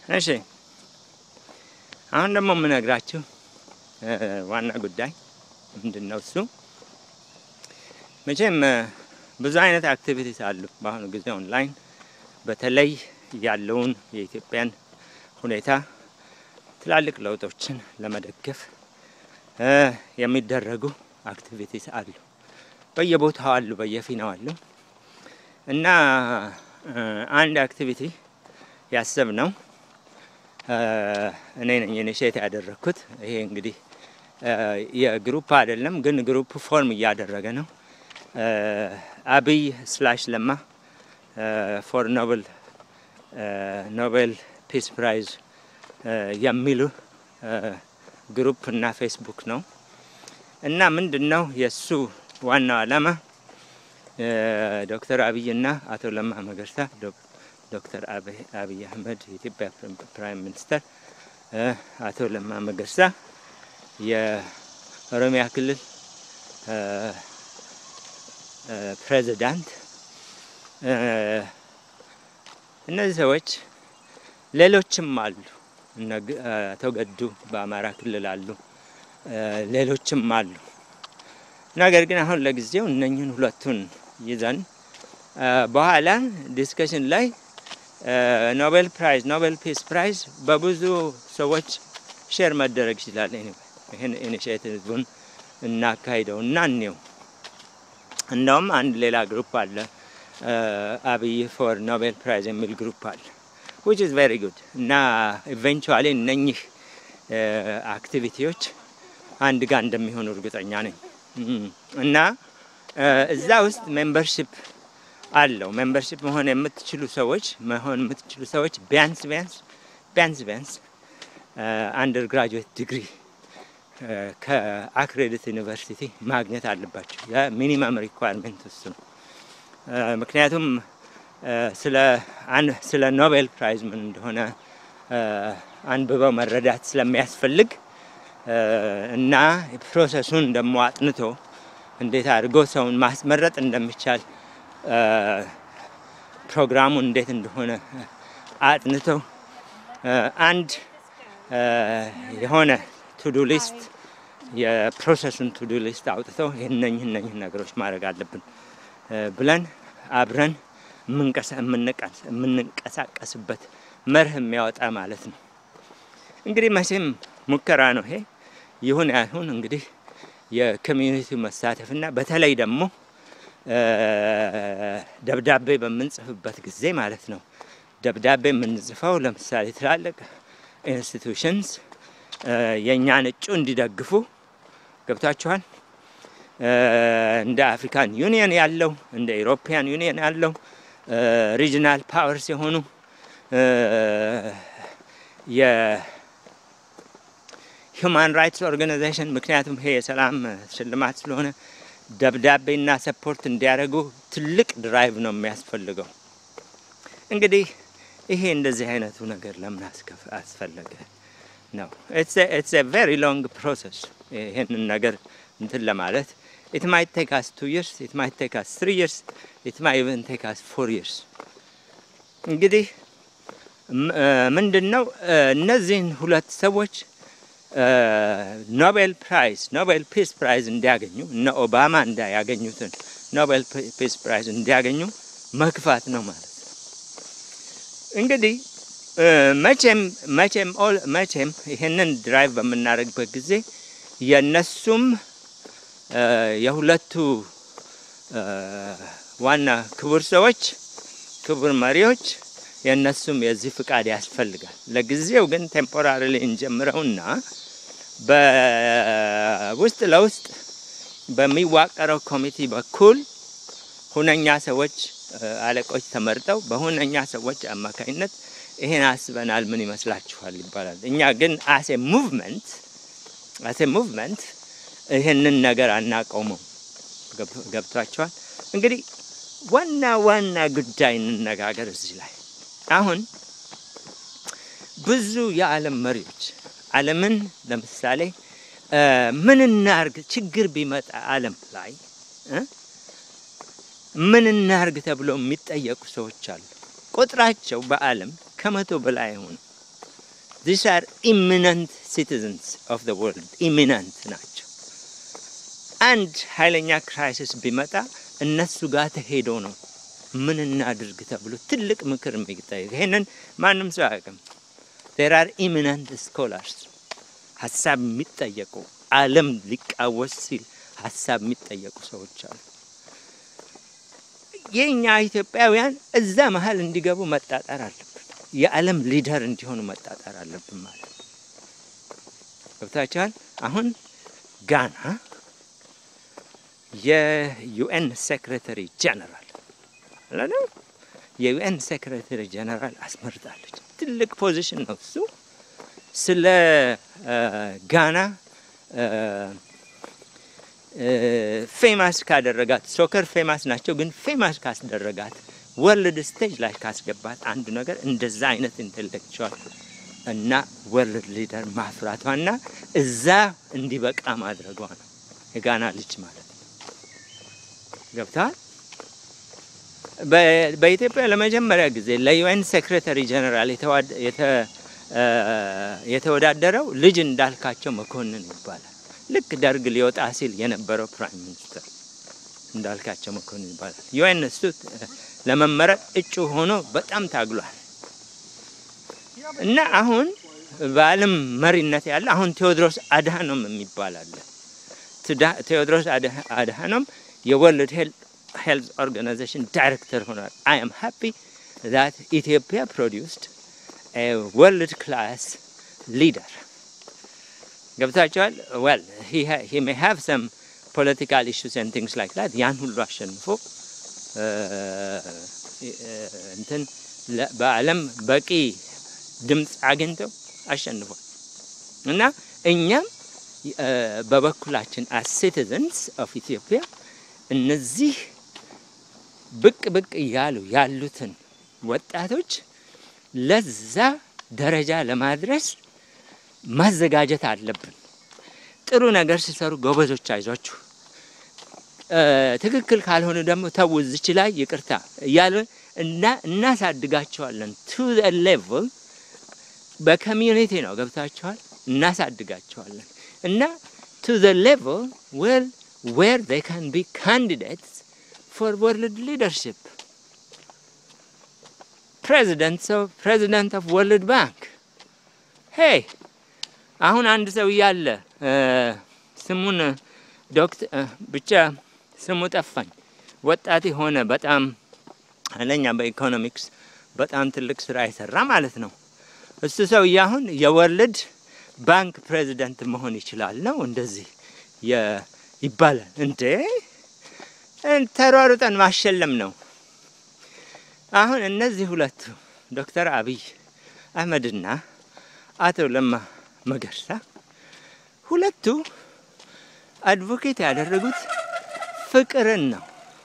እሺ አሁን ደግሞ የምነግራችሁ ዋና ጉዳይ ምንድን ነው? እሱ መቼም ብዙ አይነት አክቲቪቲስ አሉ በአሁኑ ጊዜ ኦንላይን በተለይ ያለውን የኢትዮጵያን ሁኔታ ትላልቅ ለውጦችን ለመደገፍ የሚደረጉ አክቲቪቲስ አሉ። በየቦታው አሉ፣ በየፊናው አሉ እና አንድ አክቲቪቲ ያሰብ ነው እኔ ነኝ ኢኒሼት ያደረግኩት። ይሄ እንግዲህ የግሩፕ አይደለም፣ ግን ግሩፕ ፎርም እያደረገ ነው። አብይ ስላሽ ለማ ፎር ኖቤል ኖቤል ፒስ ፕራይዝ የሚሉ ግሩፕ እና ፌስቡክ ነው እና ምንድን ነው የእሱ ዋናው ዓላማ ዶክተር አብይ እና አቶ ለማ መገርሳ ዶክተር አብይ አህመድ የኢትዮጵያ ፕራይም ሚኒስተር፣ አቶ ለማ መገርሳ የኦሮሚያ ክልል ፕሬዚዳንት። እነዚህ ሰዎች ሌሎችም አሉ። አቶ ገዱ በአማራ ክልል አሉ፣ ሌሎችም አሉ። ነገር ግን አሁን ለጊዜው እነኝህን ሁለቱን ይዘን በኋላ ዲስከሽን ላይ ኖቤል ፕራይዝ ኖቤል ፒስ ፕራይዝ በብዙ ሰዎች ሼር መደረግ ይችላል። ይህን ኢኒሽቲቭን እናካሂደው እና እኔው እንደውም አንድ ሌላ ግሩፕ አለ አብይ ፎር ኖቤል ፕራይዝ የሚል ግሩፕ አለ ዊች ኢዝ ቬሪ ጉድ እና ኢቨንቹዋሊ እነኚህ አክቲቪቲዎች አንድ ጋር እንደሚሆኑ እርግጠኛ ነኝ እና እዛ ውስጥ ሜምበርሽፕ አለው። ሜምበርሽፕ መሆን የምትችሉ ሰዎች መሆን የምትችሉ ሰዎች ቢያንስ ቢያንስ ቢያንስ ቢያንስ አንደር ግራጁዌት ዲግሪ ከአክሬዲት ዩኒቨርሲቲ ማግኘት አለባቸው። የሚኒመም ሪኳርመንት እሱ ነው። ምክንያቱም ስለ ኖቤል ፕራይዝ ምን እንደሆነ አንብበው መረዳት ስለሚያስፈልግ እና ፕሮሰሱን ደግሞ አጥንቶ እንዴት አድርጎ ሰውን ማስመረጥ እንደሚቻል ፕሮግራሙ እንዴት እንደሆነ አጥንተው አንድ የሆነ ቱዱ ሊስት የፕሮሰሱን ቱዱ ሊስት አውጥተው እነኝህ እነኝህ ነገሮች ማድረግ አለብን ብለን አብረን የምንንቀሳቀስበት መርህ የሚያወጣ ማለት ነው። እንግዲህ መቼም ሙከራ ነው ይሄ። ይሁን አይሁን እንግዲህ የኮሚዩኒቲው መሳተፍና በተለይ ደግሞ ደብዳቤ በምንጽፍበት ጊዜ ማለት ነው። ደብዳቤ የምንጽፈው ለምሳሌ ትላልቅ ኢንስቲቱሽንስ የእኛን እጩ እንዲደግፉ ገብቷችኋል። እንደ አፍሪካን ዩኒየን ያለው እንደ ኢሮፒያን ዩኒየን ያለው ሪጅናል ፓወርስ የሆኑ የሂውማን ራይትስ ኦርጋናይዜሽን ምክንያቱም ይሄ የሰላም ሽልማት ስለሆነ ደብዳቤና ሰፖርት እንዲያደርጉ ትልቅ ድራይቭ ነው የሚያስፈልገው። እንግዲህ ይሄ እንደዚህ አይነቱ ነገር ለምን አስፈለገ ነው። ኢትስ ቬሪ ሎንግ ፕሮሰስ ይህንን ነገር እንትን ለማለት ኢት ማይት ቴክ አስ ቱ ይርስ ኢት ማይት ቴክ አስ ትሪ ይርስ ኢት ማይ ኢቨን ቴክ አስ ፎር ይርስ። እንግዲህ ምንድን ነው እነዚህን ሁለት ሰዎች ኖቤል ፕራይዝ ኖቤል ፒስ ፕራይዝ እንዲያገኙ እነ ኦባማ እንዳያገኙትን ኖቤል ፒስ ፕራይዝ እንዲያገኙ መግፋት ነው ማለት ነው። እንግዲህ መቼም መቼም መቼም ይህንን ድራይቭ በምናደርግበት ጊዜ የእነሱም የሁለቱ ዋና ክቡር ሰዎች ክቡር መሪዎች የእነሱም የዚህ ፍቃድ ያስፈልጋል። ለጊዜው ግን ቴምፖራሪሊ እንጀምረውና በውስጥ ለውስጥ በሚዋቀረው ኮሚቴ በኩል ሁነኛ ሰዎች አለቆች ተመርጠው በሁነኛ ሰዎች አማካኝነት ይሄን አስበናል፣ ምን ይመስላችኋል ይባላል። እኛ ግን አሴ ሙቭመንት አሴ ሙቭመንት ይህንን ነገር አናቆመው። ገብቷቸዋል። እንግዲህ ዋና ዋና ጉዳይ እንነጋገር እዚህ ላይ አሁን ብዙ የዓለም መሪዎች ዓለምን ለምሳሌ ምን እናርግ ችግር ቢመጣ ዓለም ላይ ምን እናርግ ተብሎ የሚጠየቁ ሰዎች አሉ። ቁጥራቸው በዓለም ከመቶ በላይ አይሆኑ ዚስ አር ኢሚነንት ሲቲዝንስ ኦፍ ዘ ወርልድ ኢሚነንት ናቸው። አንድ ኃይለኛ ክራይሲስ ቢመጣ እነሱ ጋር ተሄዶ ነው ምን እናድርግ ተብሎ ትልቅ ምክር የሚጠይቅ ይሄንን ማንም ሰው አያውቅም። ዜር አር ኢሚነንት ስኮላርስ ሀሳብ የሚጠየቁ ዓለም ሊቃወስ ሲል ሀሳብ የሚጠየቁ ሰዎች አሉ። የእኛ ኢትዮጵያውያን እዛ መሀል እንዲገቡ መጣጣር አለብን። የዓለም ሊደር እንዲሆኑ መጣጣር አለብን ማለት ነው። ገብታችኋል? አሁን ጋና የዩኤን ሴክሬታሪ ጀነራል አለ የዩኤን ሴክሬታሪ ጀነራል አስመርጣለች። ትልቅ ፖዚሽን ነው እሱ። ስለ ጋና ፌማስ ካደረጋት ሶከር ፌማስ ናቸው፣ ግን ፌማስ ካስደረጋት ወርልድ ስቴጅ ላይ ካስገባት አንዱ ነገር እንደዛ አይነት ኢንቴሌክቹዋል እና ወርልድ ሊደር ማፍራቷና እዛ እንዲበቃ ማድረጓ ነው። የጋና ልጅ ማለት ነው። ገብተዋል። በኢትዮጵያ ለመጀመሪያ ጊዜ ለዩኤን ሴክሬታሪ ጀነራል የተወዳደረው ልጅ እንዳልካቸው መኮንን ይባላል። ልክ ደርግ ሊወጣ ሲል የነበረው ፕራይም ሚኒስትር እንዳልካቸው መኮንን ይባላል። ዩኤን እሱ ለመመረጥ እጩ ሆኖ በጣም ታግሏል እና አሁን በዓለም መሪነት ያለ አሁን ቴዎድሮስ አድሃኖም የሚባል አለ። ቴዎድሮስ አድሃኖም የወርልድ ሄልዝ ኦርጋናይዜሽን ዳይሬክተር ሆኗል። አይ አም ሃፒ ዛት ኢትዮጵያ ፕሮዲውስድ ወርልድ ክላስ ሊደር ገብታቸዋል። ዌል ሂ ሜይ ሃቭ ሰም ፖለቲካል ኢሹስ ኤንድ ቲንግስ ላይክ ዛት ያን ሁሉ አሸንፎ እንትን በዓለም በቂ ድምፅ አግኝተው አሸንፏል እና እኛም በበኩላችን አስ ሲቲዘንስ ኦፍ ኢትዮጵያ እነዚህ ብቅ ብቅ እያሉ ያሉትን ወጣቶች ለዛ ደረጃ ለማድረስ ማዘጋጀት አለብን። ጥሩ ነገር ሲሰሩ ጎበዞች አይዟችሁ፣ ትክክል ካልሆኑ ደግሞ ተው እዚች ላይ ይቅርታ እያሉ እና እናሳድጋቸዋለን። ቱ ሌቭል በኮሚዩኒቲ ነው ገብታችኋል። እናሳድጋቸዋለን እና ቱ ሌቭል ዌል ዌር they can be candidates for world leadership president of president of world bank ሄይ አሁን አንድ ሰው እያለ ስሙን ዶክተር ብቻ ስሙ ጠፋኝ። ወጣት የሆነ በጣም ኃይለኛ በኢኮኖሚክስ በጣም ትልቅ ስራ የሰራ ማለት ነው። እሱ ሰውዬ አሁን የወርልድ ባንክ ፕሬዚደንት መሆን ይችላል ነው እንደዚህ ይባላል። እንዴ ተሯሩጠን ማሸለም ነው። አሁን እነዚህ ሁለቱ ዶክተር አብይ አህመድና አቶ ለማ መገርሳ ሁለቱ አድቮኬት ያደረጉት ፍቅርን ነው።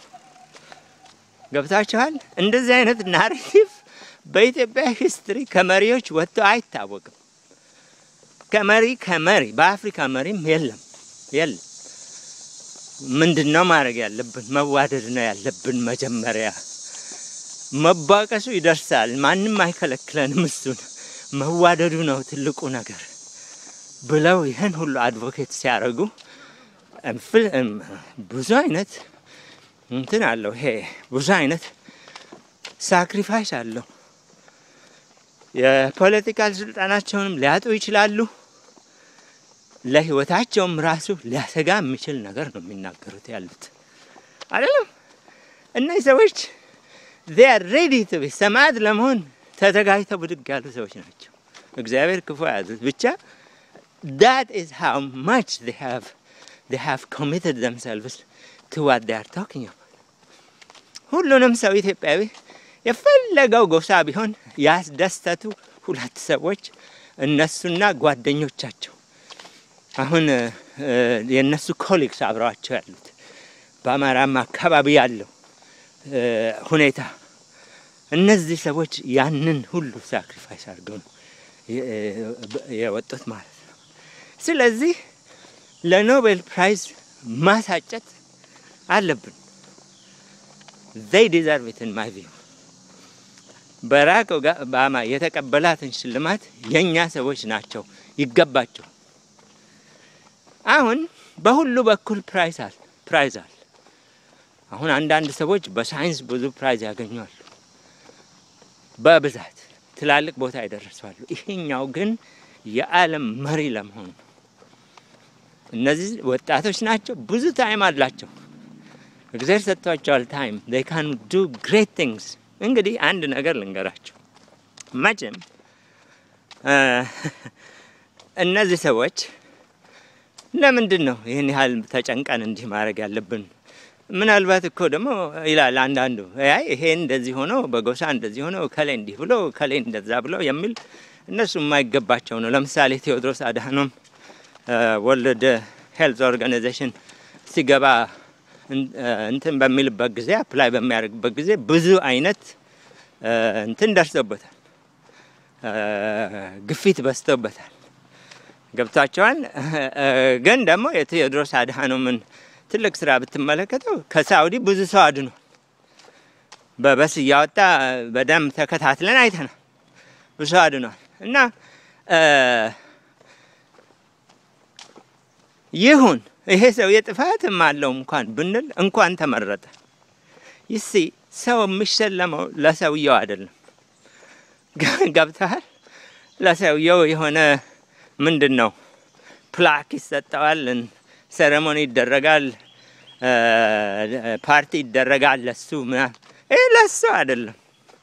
ገብታችኋል? እንደዚህ አይነት ናሬቲቭ በኢትዮጵያ ሂስትሪ ከመሪዎች ወጥቶ አይታወቅም። ከመሪ ከመሪ በአፍሪካ መሪም የለም የለም። ምንድን ነው ማድረግ ያለብን? መዋደድ ነው ያለብን። መጀመሪያ መባቀሱ ይደርሳል፣ ማንም አይከለክለንም። እሱን መዋደዱ ነው ትልቁ ነገር ብለው ይህን ሁሉ አድቮኬት ሲያደርጉ ብዙ አይነት እንትን አለው። ይሄ ብዙ አይነት ሳክሪፋይስ አለው። የፖለቲካል ስልጣናቸውንም ሊያጡ ይችላሉ። ለህይወታቸውም ራሱ ሊያሰጋ የሚችል ነገር ነው የሚናገሩት ያሉት አይደለም። እነዚህ ሰዎች ዚያር ሬዲ ቱ ቢ ሰማዕት ለመሆን ተዘጋጅተው ብድግ ያሉ ሰዎች ናቸው። እግዚአብሔር ክፉ ያዙት ብቻ ዳት ኢዝ ሃው ማች they have they have committed themselves to what they are talking about ሁሉንም ሰው ኢትዮጵያዊ የፈለገው ጎሳ ቢሆን ያስደሰቱ ሁለት ሰዎች እነሱና ጓደኞቻቸው አሁን የእነሱ ኮሊግስ አብረዋቸው ያሉት በአማራም አካባቢ ያለው ሁኔታ እነዚህ ሰዎች ያንን ሁሉ ሳክሪፋይስ አድርገው ነው የወጡት ማለት ነው። ስለዚህ ለኖቤል ፕራይዝ ማሳጨት አለብን። they deserve it in my view ባራክ ኦባማ የተቀበላትን ሽልማት የእኛ ሰዎች ናቸው ይገባቸው። አሁን በሁሉ በኩል ፕራይዝ አለ ፕራይዝ አለ። አሁን አንዳንድ ሰዎች በሳይንስ ብዙ ፕራይዝ ያገኛሉ፣ በብዛት ትላልቅ ቦታ ይደርሳሉ። ይሄኛው ግን የዓለም መሪ ለመሆኑ ነው። እነዚህ ወጣቶች ናቸው፣ ብዙ ታይም አላቸው። እግዚአብሔር ሰጥቷቸዋል ታይም they can do great things። እንግዲህ አንድ ነገር ልንገራቸው። መቼም እነዚህ ሰዎች ለምንድን ነው ይህን ያህል ተጨንቀን እንዲህ ማድረግ ያለብን? ምናልባት እኮ ደግሞ ይላል አንዳንዱ አይ ይሄ እንደዚህ ሆኖ በጎሳ እንደዚህ ሆኖ ከሌ እንዲህ ብሎ ከሌ እንደዛ ብሎ የሚል እነሱ የማይገባቸው ነው። ለምሳሌ ቴዎድሮስ አድሃኖም ወርልድ ሄልዝ ኦርጋናይዜሽን ሲገባ እንትን በሚልበት ጊዜ አፕላይ በሚያደርግበት ጊዜ ብዙ አይነት እንትን ደርሶበታል፣ ግፊት በዝቶበታል። ገብቷቸዋል። ግን ደግሞ የቴዎድሮስ አድሃኖምን ትልቅ ስራ ብትመለከተው ከሳውዲ ብዙ ሰው አድኗል። በበስ እያወጣ በደንብ ተከታትለን አይተናል። ብዙ ሰው አድኗል እና ይሁን ይሄ ሰው የጥፋትም አለው እንኳን ብንል እንኳን ተመረጠ። ይሲ ሰው የሚሸለመው ለሰውየው አይደለም። ገብተሃል? ለሰውየው የሆነ ምንድን ነው ፕላክ ይሰጠዋል፣ ሴሬሞኒ ይደረጋል፣ ፓርቲ ይደረጋል ለሱ ምናምን። ይህ ለሱ አይደለም።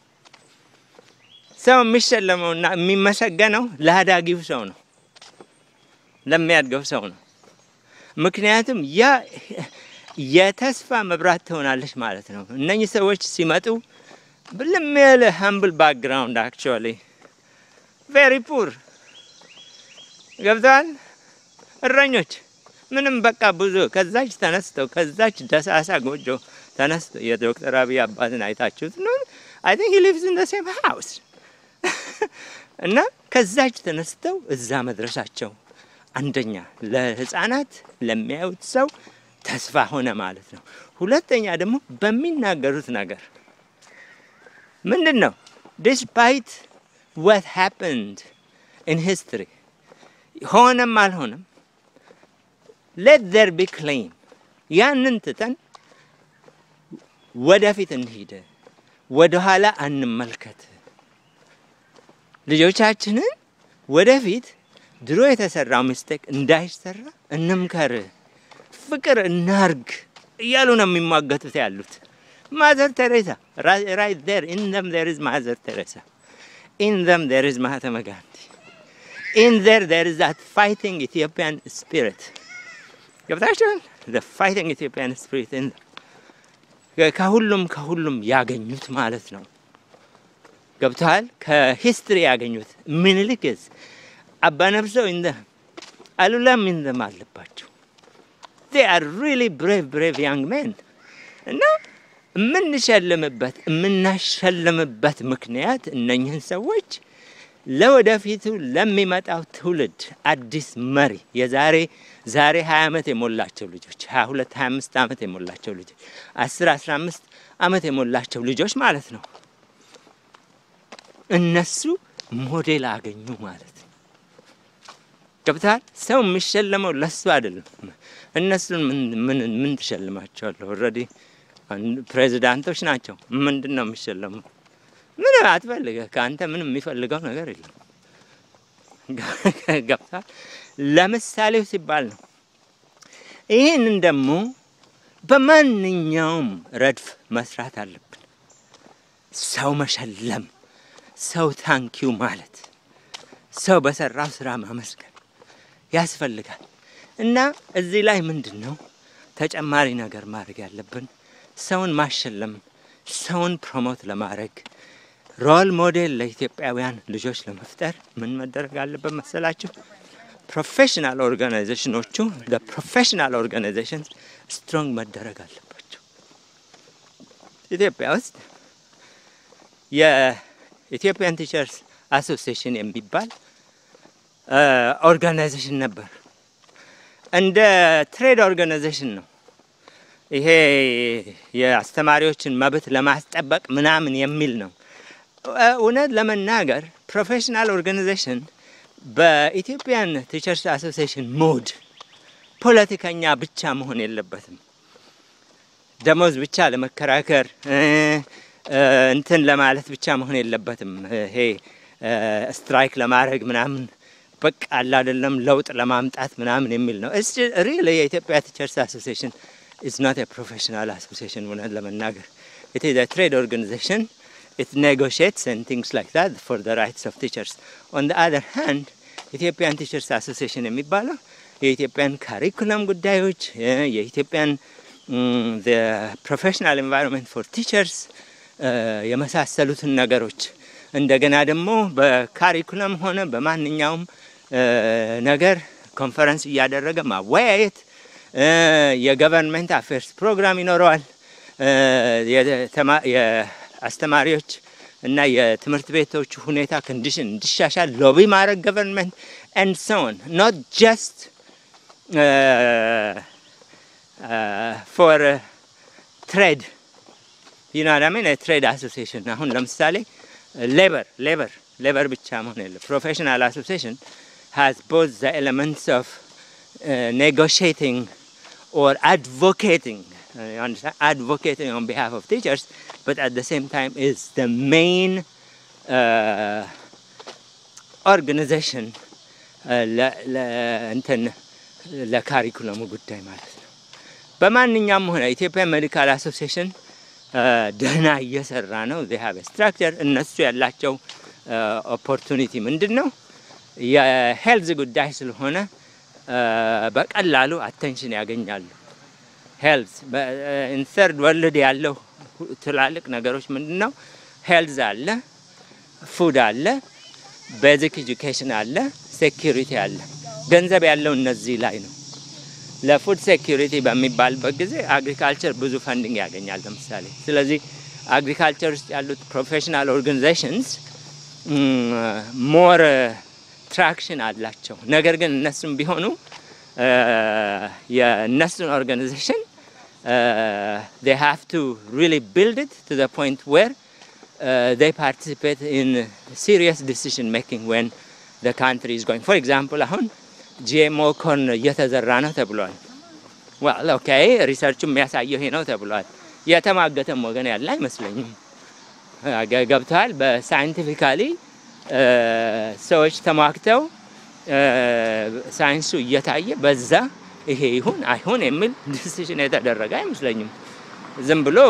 ሰው የሚሸለመውና የሚመሰገነው ለአዳጊው ሰው ነው፣ ለሚያድገው ሰው ነው። ምክንያቱም ያ የተስፋ መብራት ትሆናለች ማለት ነው። እነኚህ ሰዎች ሲመጡ ብልም ያለ ሀምብል ባክግራውንድ አክቹዋሊ ቬሪ ፑር ገብተዋል። እረኞች ምንም በቃ ብዙ ከዛች ተነስተው ከዛች ደሳሳ ጎጆ ተነስተው የዶክተር አብይ አባትን አይታችሁት ነው። አይ ቲንክ ሂ ሊቭስ ኢን ዘ ሴም ሃውስ እና ከዛች ተነስተው እዛ መድረሳቸው አንደኛ ለህፃናት ለሚያዩት ሰው ተስፋ ሆነ ማለት ነው። ሁለተኛ ደግሞ በሚናገሩት ነገር ምንድን ነው ዲስፓይት ዋት ሃፕንድ ኢን ሂስትሪ ሆነም አልሆነም ሌት ዘር ቢ ክሌም ያንን ትተን ወደፊት እንሂድ፣ ወደኋላ አንመልከት። ልጆቻችንን ወደፊት ድሮ የተሰራው ሚስቴክ እንዳይሰራ እንምከር፣ ፍቅር እናርግ እያሉ ነው የሚሟገቱት ያሉት። ማዘር ቴሬሳ ራይት ዜር ኢን ዘም ዜር ኢዝ ማዘር ቴሬሳ ኢን ዘም ዜር ኢዝ ማህተመ ጋንዲ ኢን ዜር ዜር ኢዝ ዛት ፋይቲንግ ኢትዮጵያን ስፒሪት ገብታችኋል። ፋይቲንግ ኢትዮጵያን ስፒሪት ከሁሉም ከሁሉም ያገኙት ማለት ነው። ገብተዋል። ከሂስትሪ ያገኙት ምኒልክስ አባነብሰው እንደ አሉላም እንደም አለባቸው። they are really brave brave young men እና የምንሸልምበት የምናሸልምበት ምክንያት እነኝህን ሰዎች ለወደፊቱ ለሚመጣው ትውልድ አዲስ መሪ የዛሬ ዛሬ 20 ዓመት የሞላቸው ልጆች 22 25 ዓመት የሞላቸው ልጆች 10 15 ዓመት የሞላቸው ልጆች ማለት ነው። እነሱ ሞዴል አገኙ ማለት ነው። ገብተሃል? ሰው የሚሸለመው ለሱ አይደለም። እነሱን ምን ምን ትሸልማቸዋለህ? ኦልሬዲ ፕሬዚዳንቶች ናቸው። ምንድን ነው የሚሸለመው? ምንም አትፈልገህ። ከአንተ ምንም የሚፈልገው ነገር የለም። ገብተሃል? ለምሳሌው ሲባል ነው። ይህንን ደግሞ በማንኛውም ረድፍ መስራት አለብን። ሰው መሸለም፣ ሰው ታንኪው ማለት፣ ሰው በሰራው ስራ ማመስገን ያስፈልጋል። እና እዚህ ላይ ምንድን ነው ተጨማሪ ነገር ማድረግ ያለብን? ሰውን ማሸለም፣ ሰውን ፕሮሞት ለማድረግ ሮል ሞዴል ለኢትዮጵያውያን ልጆች ለመፍጠር ምን መደረግ አለበት መሰላችሁ? ፕሮፌሽናል ኦርጋናይዜሽኖቹ ፕሮፌሽናል ኦርጋናይዜሽን ስትሮንግ መደረግ አለባቸው። ኢትዮጵያ ውስጥ የኢትዮጵያን ቲቸርስ አሶሲዬሽን የሚባል ኦርጋናይዜሽን ነበር። እንደ ትሬድ ኦርጋናይዜሽን ነው። ይሄ የአስተማሪዎችን መብት ለማስጠበቅ ምናምን የሚል ነው። እውነት ለመናገር ፕሮፌሽናል ኦርጋናይዜሽን በኢትዮጵያን ቲቸርስ አሶሲዬሽን ሞድ ፖለቲከኛ ብቻ መሆን የለበትም። ደሞዝ ብቻ ለመከራከር እንትን ለማለት ብቻ መሆን የለበትም። ይሄ ስትራይክ ለማድረግ ምናምን በቃ አለ አይደለም ለውጥ ለማምጣት ምናምን የሚል ነው። እስ ሪል የኢትዮጵያ ቲቸርስ አሶሲዬሽን ኢዝ ኖት ፕሮፌሽናል አሶሲዬሽን እውነት ለመናገር ኢት ኢዝ ትሬድ ኦርጋናይዜሽን it negotiates and things like that for the rights of teachers. On the other hand, ኢትዮጵያን ቲቸርስ አሶሲዬሽን የሚባለው የኢትዮጵያን ካሪኩለም ጉዳዮች የኢትዮጵያን ፕሮፌሽናል ኤንቫይሮንመንት ፎር ቲቸርስ የመሳሰሉትን ነገሮች እንደገና ደግሞ በካሪኩለም ሆነ በማንኛውም ነገር ኮንፈረንስ እያደረገ ማወያየት የገቨርንመንት አፌርስ ፕሮግራም ይኖረዋል። የአስተማሪዎች እና የትምህርት ቤቶች ሁኔታ ኮንዲሽን እንዲሻሻል ሎቢ ማድረግ ገቨርንመንት ኤንድ ሶን ኖት ጀስት ፎር ትሬድ ዩናዳሚን ትሬድ አሶሲዬሽን አሁን ለምሳሌ ሌበር ሌበር ሌበር ብቻ መሆን የለ ፕሮፌሽናል አሶሲዬሽን ሃዝ ቦዝ ዘ ኤሌመንትስ ኦፍ ኔጎሽቲንግ ኦር አድቮኬቲንግ you understand advocating on behalf of teachers but at the same time is the main uh, organization እንትን ለካሪኩለሙ ጉዳይ ማለት ነው። በማንኛውም ሆነ ኢትዮጵያ ሜዲካል አሶሲዬሽን ደህና እየሰራ ነው። ዜ ሀቭ ስትራክቸር እነሱ ያላቸው ኦፖርቱኒቲ ምንድን ነው? የሄልዝ ጉዳይ ስለሆነ በቀላሉ አቴንሽን ያገኛሉ። ሄልዝ ኢንሰርድ ወርልድ ያለው ትላልቅ ነገሮች ምንድን ነው? ሄልዝ አለ፣ ፉድ አለ፣ ቤዚክ ኤጁኬሽን አለ፣ ሴኪሪቲ አለ። ገንዘብ ያለው እነዚህ ላይ ነው። ለፉድ ሴኪሪቲ በሚባልበት ጊዜ አግሪካልቸር ብዙ ፈንዲንግ ያገኛል ለምሳሌ። ስለዚህ አግሪካልቸር ውስጥ ያሉት ፕሮፌሽናል ኦርጋናይዜሽንስ ሞር ትራክሽን አላቸው። ነገር ግን እነሱም ቢሆኑ የእነሱን ኦርጋናይዜሽን they have to really build it to the point where uh, they participate in serious decision making when the country is going. For example, አሁን ጂኤምኦ ኮርን እየተዘራ ነው ተብሏል። ዋል ኦኬ ሪሰርቹ የሚያሳየው ይሄ ነው ተብሏል። የተማገተም ወገን ያለ አይመስለኝም። ገብተዋል። በሳይንቲፊካሊ ሰዎች ተሟግተው ሳይንሱ እየታየ በዛ ይሄ ይሁን አይሁን የሚል ዲሲሽን የተደረገ አይመስለኝም። ዝም ብሎ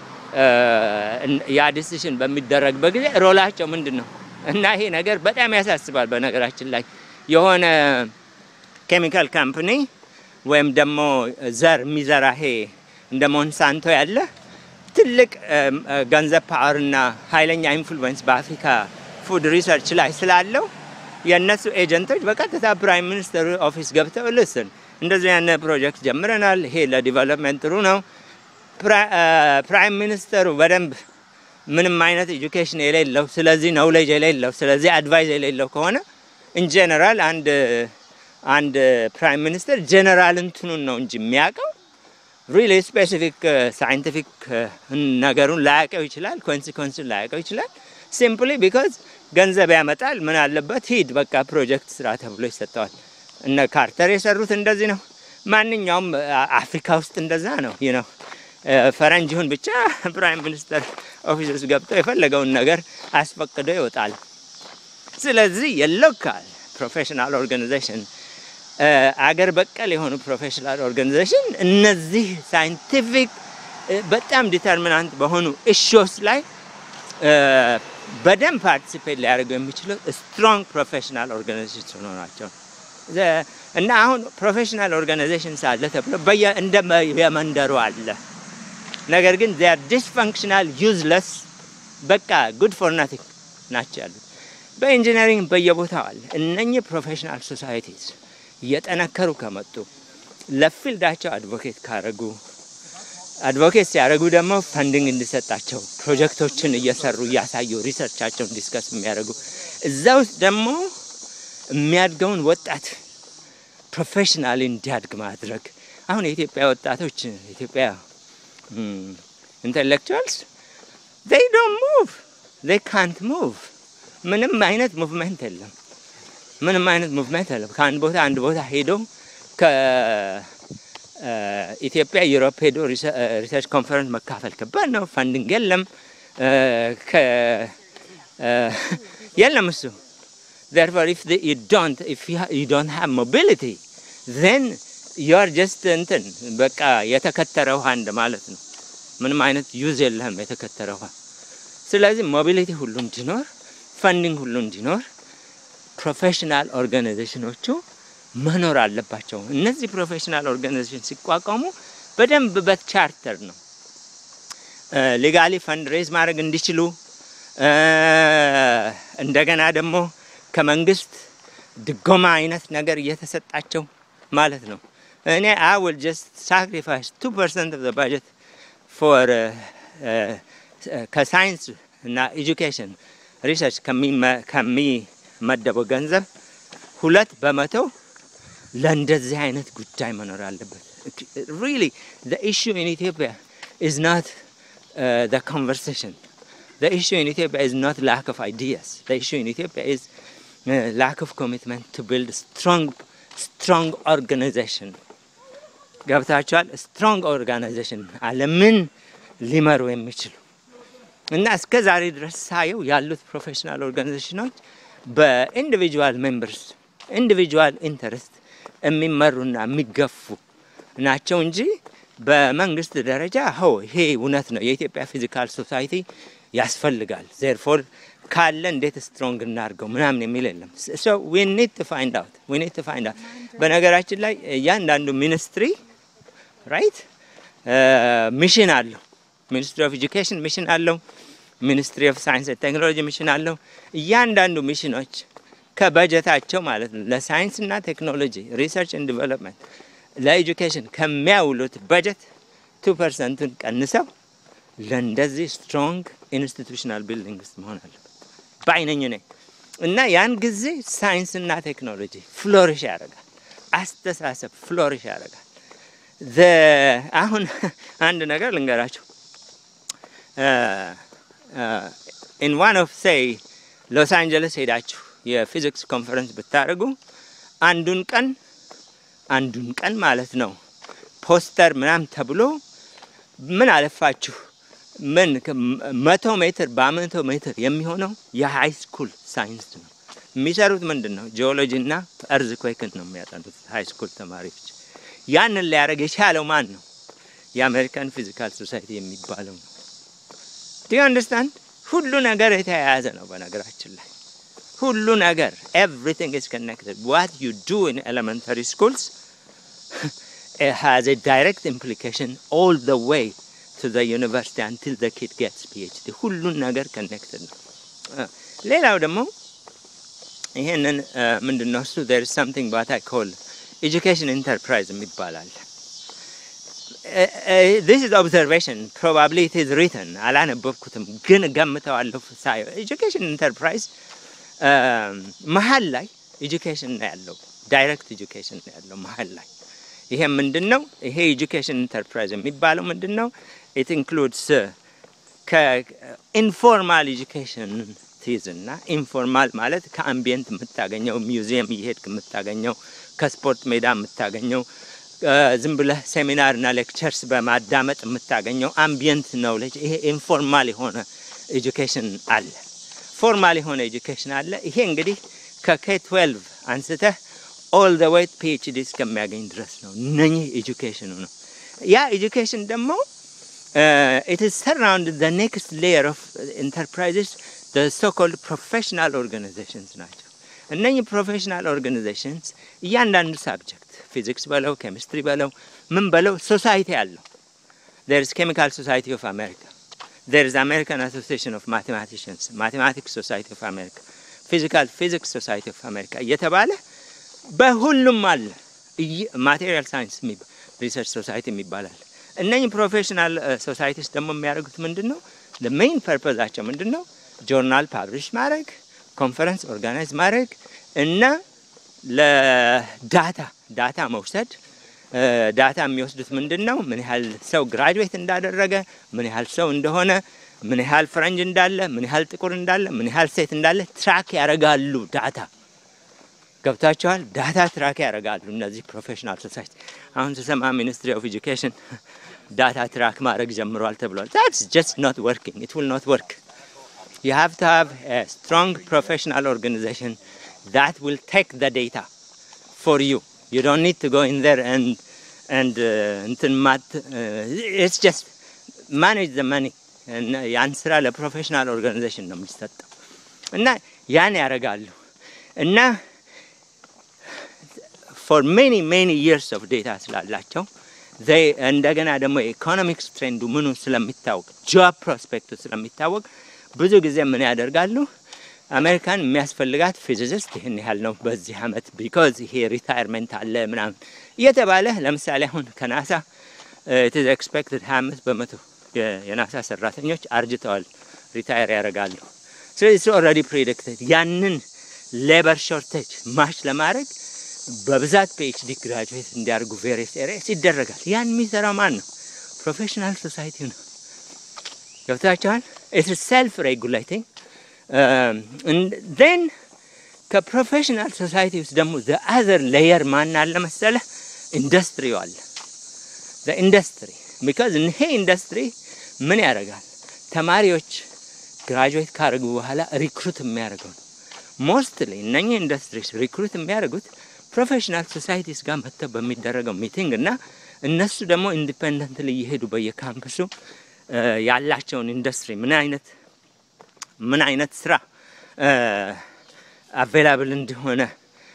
ያ ዲሲሽን በሚደረግበት ጊዜ ሮላቸው ምንድን ነው እና ይሄ ነገር በጣም ያሳስባል። በነገራችን ላይ የሆነ ኬሚካል ካምፕኒ ወይም ደግሞ ዘር የሚዘራ ይሄ እንደ ሞንሳንቶ ያለ ትልቅ ገንዘብ ፓወርና ኃይለኛ ኢንፍሉዌንስ በአፍሪካ ፉድ ሪሰርች ላይ ስላለው የእነሱ ኤጀንቶች በቀጥታ ፕራይም ሚኒስትር ኦፊስ ገብተው ልስን እንደዚህ ያነ ፕሮጀክት ጀምረናል፣ ይሄ ለዲቨሎፕመንት ጥሩ ነው። ፕራይም ሚኒስተሩ በደንብ ምንም አይነት ኤጁኬሽን የሌለው ስለዚህ ነውሌጅ የሌለው ስለዚህ አድቫይዝ የሌለው ከሆነ ኢንጀነራል አንድ አንድ ፕራይም ሚኒስተር ጀነራል እንትኑን ነው እንጂ የሚያውቀው ሪሊ ስፔሲፊክ ሳይንቲፊክ ነገሩን ላያውቀው ይችላል፣ ኮንሲኮንሱን ላያውቀው ይችላል። ሲምፕሊ ቢካዝ ገንዘብ ያመጣል። ምን አለበት ሂድ በቃ ፕሮጀክት ስራ ተብሎ ይሰጠዋል። እነ ካርተር የሰሩት እንደዚህ ነው። ማንኛውም አፍሪካ ውስጥ እንደዛ ነው ነው ፈረንጅ ይሁን ብቻ ፕራይም ሚኒስተር ኦፊስ ውስጥ ገብቶ የፈለገውን ነገር አስፈቅዶ ይወጣል። ስለዚህ የሎካል ፕሮፌሽናል ኦርጋናይዜሽን አገር በቀል የሆኑ ፕሮፌሽናል ኦርጋናይዜሽን እነዚህ ሳይንቲፊክ በጣም ዲተርሚናንት በሆኑ እሾስ ላይ በደንብ ፓርቲሲፔት ሊያደርጉ የሚችሉ ስትሮንግ ፕሮፌሽናል ኦርጋናይዜሽን ሆኖ ናቸው እና አሁን ፕሮፌሽናል ኦርጋናይዜሽን ሳለ ተብሎ እንደ የመንደሩ አለ። ነገር ግን ዚያር ዲስፈንክሽናል ዩዝለስ በቃ ጉድ ፎር ናቲንግ ናቸው ያሉት። በኢንጂነሪንግ በየቦታው አለ። እነኚህ ፕሮፌሽናል ሶሳይቲስ እየጠነከሩ ከመጡ ለፊልዳቸው አድቮኬት ካረጉ አድቮኬት ሲያደርጉ ደግሞ ፈንዲንግ እንዲሰጣቸው ፕሮጀክቶችን እየሰሩ እያሳዩ ሪሰርቻቸውን ዲስከስ የሚያደርጉ እዛ ውስጥ ደግሞ የሚያድገውን ወጣት ፕሮፌሽናሊ እንዲያድግ ማድረግ አሁን የኢትዮጵያ ወጣቶች የኢትዮጵያ ኢንቴሌክቹዋልስ ዴይ ዶንት ሙቭ they can't move ምንም አይነት ሙቭመንት የለም። ምንም አይነት ሙቭመንት የለም። ከአንድ ቦታ አንድ ቦታ ሄዶ ከኢትዮጵያ ዩሮፕ ሄዶ ሪሰርች ኮንፈረንስ መካፈል ከባድ ነው። ፋንዲንግ የለም የለም እሱ therefore if the, you don't if you, ha, you don't have mobility then you are just እንትን በቃ የተከተረ ውሃ እንደ ማለት ነው። ምንም አይነት ዩዝ የለህም የተከተረ ውሃ። ስለዚህ ሞቢሊቲ ሁሉ እንዲኖር፣ ፈንዲንግ ሁሉ እንዲኖር ፕሮፌሽናል ኦርጋናይዜሽኖቹ መኖር አለባቸው። እነዚህ ፕሮፌሽናል ኦርጋናይዜሽን ሲቋቋሙ በደንብ በቻርተር ነው ሌጋሊ ፈንድ ሬዝ ማድረግ እንዲችሉ እንደገና ደግሞ ከመንግስት ድጎማ አይነት ነገር እየተሰጣቸው ማለት ነው። እኔ አይ ዊል ጀስት ሳክሪፋይስ ቱ ፐርሰንት ኦፍ ባጀት ፎር ከሳይንስ እና ኤጁኬሽን ሪሰርች ከሚመደበው ገንዘብ ሁለት በመቶ ለእንደዚህ አይነት ጉዳይ መኖር አለበት። ሪሊ ዘ ኢሹ ኢን ኢትዮጵያ ኢዝ ናት ዘ ኮንቨርሴሽን ዘ ኢሹ ኢን ኢትዮጵያ ኢዝ ናት ላክ ኦፍ አይዲያስ ዘ ኢሹ ኢን ኢትዮጵያ ኢዝ ላክ ኦፍ ኮሚትመንት ቱ ቢልድ ስትሮንግ ስትሮንግ ኦርጋናይዜሽን ገብታችኋል። ስትሮንግ ኦርጋናይዜሽን ዓለምን ሊመሩ የሚችሉ እና እስከ ዛሬ ድረስ ሳየው ያሉት ፕሮፌሽናል ኦርጋናይዜሽኖች በኢንዲቪጁዋል ሜምበርስ ኢንዲቪጁዋል ኢንተረስት የሚመሩና የሚገፉ ናቸው እንጂ በመንግስት ደረጃ ሆ ይሄ እውነት ነው የኢትዮጵያ ፊዚካል ሶሳይቲ ያስፈልጋል ዜርፎር ካለ እንዴት ስትሮንግ እናድርገው ምናምን የሚል የለም። ሶ ዊ ኒድ ቱ ፋይንድ አውት ዊ ኒድ ቱ ፋይንድ አውት። በነገራችን ላይ እያንዳንዱ ሚኒስትሪ ራይት ሚሽን አለው። ሚኒስትሪ ኦፍ ኤጁኬሽን ሚሽን አለው። ሚኒስትሪ ኦፍ ሳይንስ ቴክኖሎጂ ሚሽን አለው። እያንዳንዱ ሚሽኖች ከበጀታቸው ማለት ነው ለሳይንስና ቴክኖሎጂ ሪሰርች ኤንድ ዲቨሎፕመንት ለኤጁኬሽን ከሚያውሉት በጀት ቱ ፐርሰንቱን ቀንሰው ለእንደዚህ ስትሮንግ ኢንስቲቱሽናል ቢልዲንግ ውስጥ መሆን አለበት በአይነኝ ነኝ እና ያን ጊዜ ሳይንስና ቴክኖሎጂ ፍሎሪሽ ያደርጋል። አስተሳሰብ ፍሎሪሽ ያደርጋል። አሁን አንድ ነገር ልንገራቸው። ኢን ዋን ኦፍ ሴይ ሎስ አንጀለስ ሄዳችሁ የፊዚክስ ኮንፈረንስ ብታደርጉ አንዱን ቀን አንዱን ቀን ማለት ነው ፖስተር ምናምን ተብሎ ምን አለፋችሁ ምን መቶ ሜትር በመቶ ሜትር የሚሆነው የሃይ ስኩል ሳይንስ ነው የሚሰሩት። ምንድን ነው ጂኦሎጂ እና እርዝ ኩዌክን ነው የሚያጠኑት ሃይ ስኩል ተማሪዎች። ያንን ሊያደርግ የቻለው ማን ነው? የአሜሪካን ፊዚካል ሶሳይቲ የሚባለው ነው። ዲ አንደርስታንድ? ሁሉ ነገር የተያያዘ ነው። በነገራችን ላይ ሁሉ ነገር ኤቭሪቲንግ ኢዝ ኮኔክትድ ዋት ዩ ዱ ኢን ኤሌመንታሪ ስኩልስ ሃዝ ኤ ዳይሬክት ኢምፕሊኬሽን ኦል ዘ ዌይ to the university until the kid gets PhD ሁሉን ነገር ከኔክትድ ነው። ሌላው ደግሞ ይሄንን ምንድን ነው እሱ there is something what I call education enterprise የሚባላል this is observation probably it is written አላነበብኩትም ግን ገምተዋለሁ ሳየው education enterprise መሀል ላይ ኤጁኬሽን ነው ያለው ዳይሬክት ኤጁኬሽን ነው ያለው መሀል ላይ ይሄ ምንድን ነው? ይሄ ኤጁኬሽን ኢንተርፕራይዝ የሚባለው ምንድን ነው? ኢት ኢንክሉድስ ከኢንፎርማል ኤጁኬሽን ትይዝና ኢንፎርማል ማለት ከአምቢየንት የምታገኘው ሚውዚየም እየሄድክ የምታገኘው ከስፖርት ሜዳ የምታገኘው ዝም ብለህ ሴሚናርና ሌክቸርስ በማዳመጥ የምታገኘው አምቢየንት ኖውሌጅ። ይሄ ኢንፎርማል የሆነ ኤጁኬሽን አለ። ፎርማል የሆነ ኤጁኬሽን አለ። ይሄ እንግዲህ ከኬ ትዌልቭ አንስተህ ኦል ዘ ዌይ ፒኤችዲ እስከሚያገኝ ድረስ ነው። እነኚህ ኤጁኬሽኑ ነው። ያ ኤጁኬሽን ደግሞ ኢት ኢዝ ሰራውንድ ዘ ኔክስት ሌየር ኦፍ ኢንተርፕራይዝስ ዘ ሶኮልድ ፕሮፌሽናል ኦርጋናይዜሽንስ ናቸው። እነኚህ ፕሮፌሽናል ኦርጋናይዜሽንስ እያንዳንዱ ሳብጀክት ፊዚክስ በለው ኬሚስትሪ በለው ምን በለው ሶሳይቲ አለው። ዜር ኢዝ ኬሚካል ሶሳይቲ ኦፍ አሜሪካ፣ ዜር ኢዝ አሜሪካን አሶሲዬሽን ኦፍ ማቴማቲሽንስ፣ ማቴማቲክስ ሶሳይቲ ኦፍ አሜሪካ፣ ፊዚካል ፊዚክስ ሶሳይቲ ኦፍ አሜሪካ እየተባለ በሁሉም አለ። ማቴሪያል ሳይንስ ሪሰርች ሶሳይቲ የሚባላል። እነኚህ ፕሮፌሽናል ሶሳይቲስ ደግሞ የሚያደርጉት ምንድን ነው? ሜይን ፐርፐዛቸው ምንድን ነው? ጆርናል ፓብሊሽ ማድረግ፣ ኮንፈረንስ ኦርጋናይዝ ማድረግ እና ለዳታ ዳታ መውሰድ። ዳታ የሚወስዱት ምንድን ነው? ምን ያህል ሰው ግራጁዌት እንዳደረገ፣ ምን ያህል ሰው እንደሆነ ምን ያህል ፈረንጅ እንዳለ፣ ምን ያህል ጥቁር እንዳለ፣ ምን ያህል ሴት እንዳለ ትራክ ያደርጋሉ። ዳታ ገብታቸዋል። ዳታ ትራክ ያደርጋሉ እነዚህ ፕሮፌሽናል ሶሳይቲ። አሁን ስሰማ ሚኒስትሪ ኦፍ ኤጁኬሽን ዳታ ትራክ ማድረግ ጀምሯል ተብሏል። ታትስ ጀስት ኖት ወርኪንግ ኢት ዊል ኖት ወርክ ዩ ሃቭ ቱ ሃቭ ኤ ስትሮንግ ፕሮፌሽናል ኦርጋናይዜሽን ዛት ዊል ቴክ ዘ ዴታ ፎር ዩ ዩ ዶንት ኒድ ቱ ጎ ኢን ዜር ኤንድ ኤንድ እንትን ማት ኢትስ ጀስት ማኔጅ ዘ መኒ ያን ስራ ለፕሮፌሽናል ኦርጋናይዜሽን ነው የሚሰጠው እና ያን ያደርጋሉ እና ፎር ሜኒ ሜኒ ይርስ ኦፍ ዴታ ስላላቸው እንደገና ደግሞ የኢኮኖሚክስ ትሬንዱ ምኑ ስለሚታወቅ ጆብ ፕሮስፔክቱ ስለሚታወቅ ብዙ ጊዜ ምን ያደርጋሉ? አሜሪካን የሚያስፈልጋት ፊዚሲስት ይህን ያህል ነው በዚህ አመት ቢኮዝ ይሄ ሪታይርመንት አለ ምናምን እየተባለ ለምሳሌ አሁን ከናሳ ኢትዝ ኤክስፔክትድ ሀያ አምስት በመቶ የናሳ ሰራተኞች አርጅተዋል፣ ሪታየር ያደርጋሉ። ስለዚህ ኦልሬዲ ፕሬዲክትድ ያንን ሌበር ሾርቴጅ ማች ለማድረግ በብዛት ፒኤችዲ ግራጁዌት እንዲያደርጉ ቬሪየስ ኤሪያስ ይደረጋል። ያን የሚሰራው ማን ነው? ፕሮፌሽናል ሶሳይቲ ነው። ገብታችኋል? ኢትስ ሰልፍ ሬጉሌቲንግ ዜን ከፕሮፌሽናል ሶሳይቲ ውስጥ ደግሞ ዘ አዘር ሌየር ማን አለ መሰለ? ኢንዱስትሪው አለ። ዘ ኢንዱስትሪ ቢካዝ ይሄ ኢንዱስትሪ ምን ያደርጋል? ተማሪዎች ግራጁዌት ካደረጉ በኋላ ሪክሩት የሚያደርገው ነው። ሞስትሊ እነኚህ ኢንዱስትሪስ ሪክሩት የሚያደርጉት ፕሮፌሽናል ሶሳይቲስ ጋር መጥተው በሚደረገው ሚቲንግ እና እነሱ ደግሞ ኢንዲፔንደንትሊ እየሄዱ በየካምፕሱ ያላቸውን ኢንዱስትሪ ምን አይነት ምን አይነት ስራ አቬላብል እንደሆነ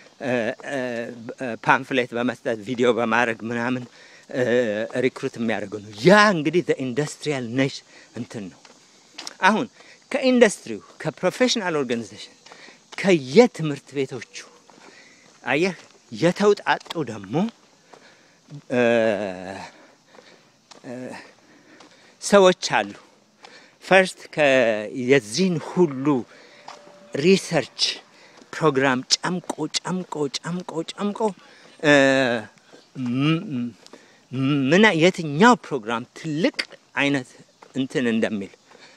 ፓምፍሌት በመስጠት ቪዲዮ በማድረግ ምናምን ሪክሩት የሚያደርገው ነው። ያ እንግዲህ ኢንዱስትሪያል ነሽ እንትን ነው። አሁን ከኢንዱስትሪው ከፕሮፌሽናል ኦርጋናይዜሽን ከየትምህርት ቤቶቹ አየህ የተውጣጡ ደግሞ ሰዎች አሉ። ፈርስት የዚህን ሁሉ ሪሰርች ፕሮግራም ጨምቆ ጨምቆ ጨምቆ ጨምቆ ምን የትኛው ፕሮግራም ትልቅ አይነት እንትን እንደሚል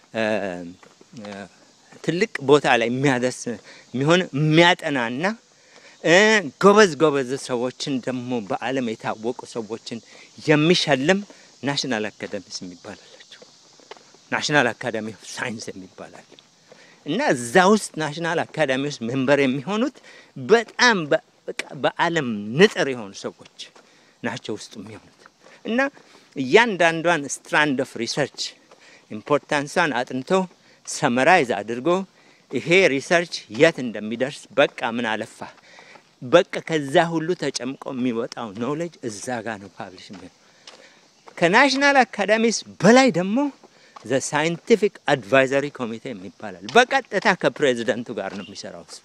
ትልቅ ቦታ ላይ የሚያደርስ የሚሆን የሚያጠናና ጎበዝ ጎበዝ ሰዎችን ደግሞ በዓለም የታወቁ ሰዎችን የሚሸልም ናሽናል አካደሚስ የሚባል አላቸው። ናሽናል አካዳሚ ኦፍ ሳይንስ የሚባላል እና እዛ ውስጥ ናሽናል አካዳሚ ውስጥ ሜምበር የሚሆኑት በጣም በዓለም ንጥር የሆኑ ሰዎች ናቸው ውስጥ የሚሆኑት እና እያንዳንዷን ስትራንድ ኦፍ ሪሰርች ኢምፖርታንሷን አጥንቶ ሰመራይዝ አድርጎ ይሄ ሪሰርች የት እንደሚደርስ በቃ ምን አለፋ በቃ ከዛ ሁሉ ተጨምቆ የሚወጣው ኖሌጅ እዛ ጋር ነው ፓብሊሽ የሚሆነው። ከናሽናል አካዳሚስ በላይ ደግሞ ዘ ሳይንቲፊክ አድቫይዘሪ ኮሚቴ የሚባላል። በቀጥታ ከፕሬዚደንቱ ጋር ነው የሚሰራው እሱ።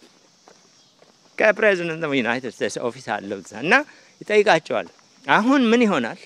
ከፕሬዚደንት ዩናይትድ ስቴትስ ኦፊስ አለው እዛ እና ይጠይቃቸዋል። አሁን ምን ይሆናል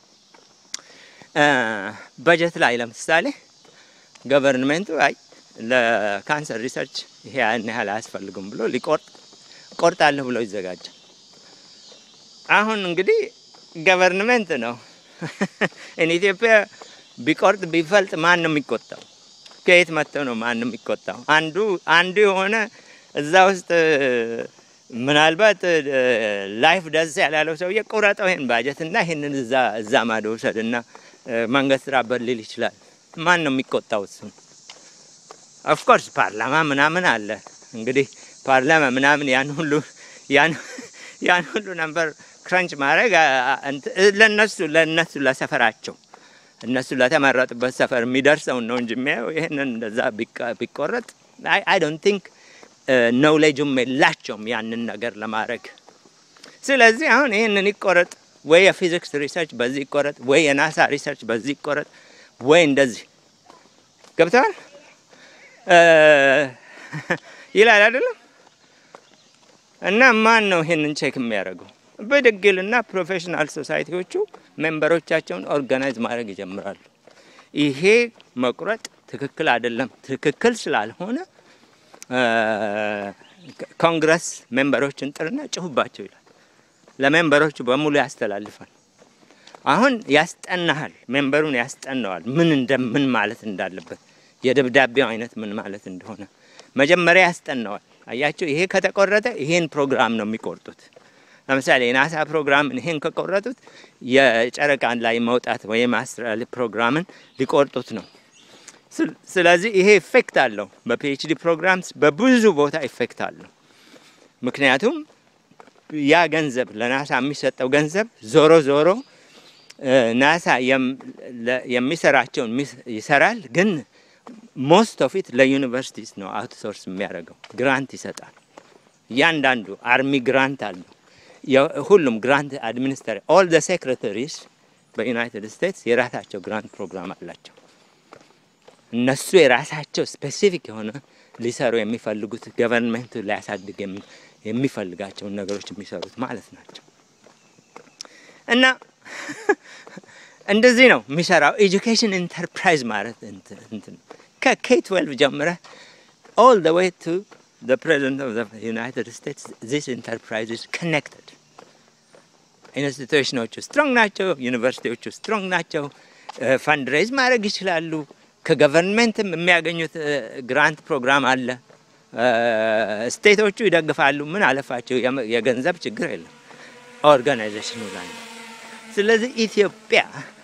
በጀት ላይ ለምሳሌ ገቨርንሜንቱ አይ ለካንሰር ሪሰርች ይሄ ያን ያህል አያስፈልጉም ብሎ ሊቆርጥ ቆርጣለሁ ብሎ ይዘጋጃል። አሁን እንግዲህ ገቨርንሜንት ነው እን ኢትዮጵያ ቢቆርጥ ቢፈልጥ ማን ነው የሚቆጣው? ከየት መጥተው ነው ማን ነው የሚቆጣው? አንዱ አንዱ የሆነ እዛ ውስጥ ምናልባት ላይፍ ደስ ያላለው ሰውዬ ቁረጠው ይሄን ባጀት እና ይሄንን እዛ እዛ ማዶ ውሰድ እና መንገድ ስራበት ሊል ይችላል። ማን ነው የሚቆጣው? እሱ ኦፍኮርስ ፓርላማ ምናምን አለ እንግዲህ ፓርላማ ምናምን ያን ሁሉ ያን ሁሉ ነበር ክረንች ማድረግ ለነሱ ለነሱ ለሰፈራቸው እነሱ ለተመረጡበት ሰፈር የሚደርሰውን ነው እንጂ የሚያየው ይህንን እንደዛ ቢቆረጥ አይ ዶንት ቲንክ ኖውሌጁም የላቸውም ያንን ነገር ለማድረግ። ስለዚህ አሁን ይህንን ይቆረጥ ወይ የፊዚክስ ሪሰርች በዚህ ይቆረጥ ወይ የናሳ ሪሰርች በዚህ ይቆረጥ ወይ እንደዚህ ገብተዋል ይላል አይደለም። እና ማን ነው ይሄንን ቼክ የሚያደርገው? ብድግልና ፕሮፌሽናል ሶሳይቲዎቹ ሜምበሮቻቸውን ኦርጋናይዝ ማድረግ ይጀምራሉ። ይሄ መቁረጥ ትክክል አይደለም። ትክክል ስላልሆነ ኮንግረስ ሜምበሮችን ጥርና ጭሁባቸው ይላል። ለሜምበሮቹ በሙሉ ያስተላልፋል። አሁን ያስጠናሃል፣ ሜምበሩን ያስጠናዋል ምን እንደ ምን ማለት እንዳለበት የደብዳቤው አይነት ምን ማለት እንደሆነ መጀመሪያ ያስጠናዋል። አያቸው ይሄ ከተቆረጠ ይሄን ፕሮግራም ነው የሚቆርጡት። ለምሳሌ የናሳ ፕሮግራምን ይሄን ከቆረጡት የጨረቃን ላይ መውጣት ወይም አስትራል ፕሮግራምን ሊቆርጡት ነው። ስለዚህ ይሄ ኢፌክት አለው። በፒኤችዲ ፕሮግራምስ በብዙ ቦታ ኢፌክት አለው። ምክንያቱም ያ ገንዘብ ለናሳ የሚሰጠው ገንዘብ ዞሮ ዞሮ ናሳ የሚሰራቸውን ይሰራል፣ ግን ሞስት ኦፍ ኢት ለዩኒቨርሲቲስ ነው አውትሶርስ የሚያደርገው። ግራንት ይሰጣል። እያንዳንዱ አርሚ ግራንት አለው። ሁሉም ግራንት አድሚኒስትሬ ኦል ደ ሴክሬታሪስ በዩናይትድ ስቴትስ የራሳቸው ግራንት ፕሮግራም አላቸው። እነሱ የራሳቸው ስፔሲፊክ የሆነ ሊሰሩ የሚፈልጉት ገቨርንመንቱ ሊያሳድግ የሚፈልጋቸውን ነገሮች የሚሰሩት ማለት ናቸው። እና እንደዚህ ነው የሚሰራው። ኤጁኬሽን ኢንተርፕራይዝ ማለት እንትን ከኬ ትዌልቭ ጀምረ ኦል ደ ዌይ ቱ the president of the United States this enterprise is connected ኢንስቲትዩሽኖቹ ስትሮንግ ናቸው። ዩኒቨርሲቲዎቹ ስትሮንግ ናቸው። ፈንድሬዝ ማድረግ ይችላሉ። ከገቨርንመንትም የሚያገኙት ግራንት ፕሮግራም አለ። ስቴቶቹ ይደግፋሉ። ምን አለፋቸው የገንዘብ ችግር የለም ኦርጋናይዜሽኑ ላይ። ስለዚህ ኢትዮጵያ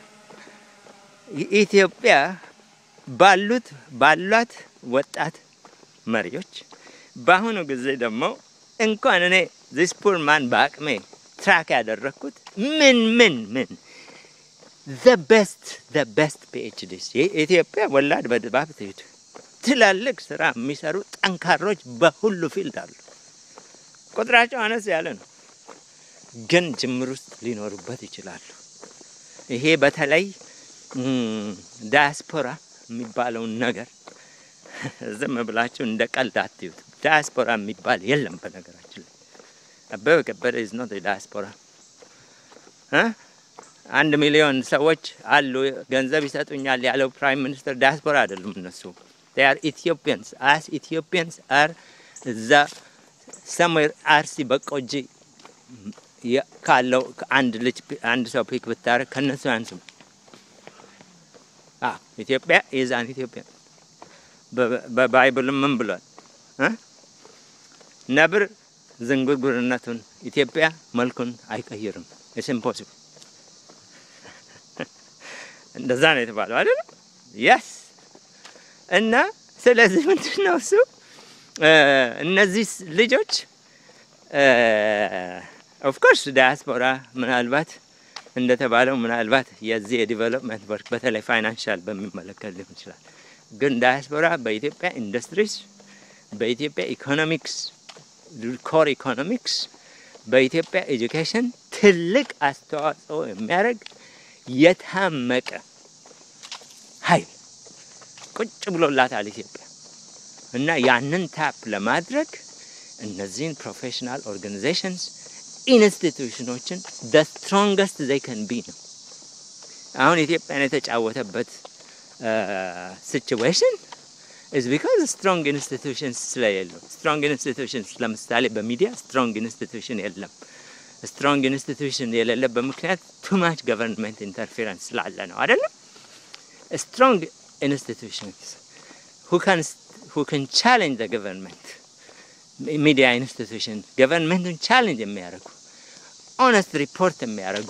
ኢትዮጵያ ባሉት ባሏት ወጣት መሪዎች በአሁኑ ጊዜ ደግሞ እንኳን እኔ ዚስ ፑር ማን በአቅሜ ትራክ ያደረግኩት ምን ምን ምን ዘ ቤስት ዘ ቤስት ፒኤችዲስ የኢትዮጵያ ወላድ በድባብ ትሄድ ትላልቅ ስራ የሚሰሩ ጠንካሮች በሁሉ ፊልድ አሉ። ቁጥራቸው አነስ ያለ ነው፣ ግን ጅምር ውስጥ ሊኖሩበት ይችላሉ። ይሄ በተለይ ዳያስፖራ የሚባለውን ነገር ዝም ብላችሁ እንደ ቀልድ አትዩት። ዳያስፖራ የሚባል የለም። በነገራችን ላይ አበበ ከበደ ኢዝ ኖት ዳያስፖራ። አንድ ሚሊዮን ሰዎች አሉ ገንዘብ ይሰጡኛል ያለው ፕራይም ሚኒስትር ዳያስፖራ አይደሉም። እነሱ they are Ethiopians as Ethiopians are እዛ ሰምዌር አርሲ በቆጂ ካለው አንድ ልጅ አንድ ሰው ፒክ ብታረግ ከነሱ ያንስም። ኢትዮጵያ ኢዝ አን ኢትዮጵያ በባይብልም ምን ብሏል? ነብር ዝንጉርጉርነቱን ኢትዮጵያ መልኩን አይቀይርም። ኢትስ ኢምፖሲብል። እንደዛ ነው የተባለው አይደለም? የስ እና ስለዚህ ምንድን ነው እሱ እነዚህ ልጆች ኦፍኮርስ ዳያስፖራ ምናልባት እንደተባለው ምናልባት የዚህ የዲቨሎፕመንት ወርክ በተለይ ፋይናንሻል በሚመለከት ሊሆን ይችላል። ግን ዳያስፖራ በኢትዮጵያ ኢንዱስትሪስ፣ በኢትዮጵያ ኢኮኖሚክስ፣ ኮር ኢኮኖሚክስ፣ በኢትዮጵያ ኤጁኬሽን ትልቅ አስተዋጽኦ የሚያደርግ የታመቀ ኃይል ቁጭ ብሎላታል ኢትዮጵያ እና ያንን ታፕ ለማድረግ እነዚህን ፕሮፌሽናል ኦርጋናይዜሽንስ ኢንስቲቱሽኖችን ደ ስትሮንገስት ዘይ ከን ቢ ነው። አሁን ኢትዮጵያን የተጫወተበት ሲቹዌሽን ኢዝ ቢካዝ ስትሮንግ ኢንስቲቱሽንስ ስለሌሉ። ስትሮንግ ኢንስቲቱሽንስ ለምሳሌ በሚዲያ ስትሮንግ ኢንስቲቱሽን የለም። ስትሮንግ ኢንስቲቱሽን የሌለበት ምክንያት ቱ ማች ገቨርንመንት ኢንተርፌረንስ ስላለ ነው አይደለም። ስትሮንግ ኢንስቲቱሽንስ who can who can challenge the government ሚዲያ ኢንስቲቱሽን ገቨርንመንቱን ቻሌንጅ የሚያደርጉ ኦነስት ሪፖርት የሚያደርጉ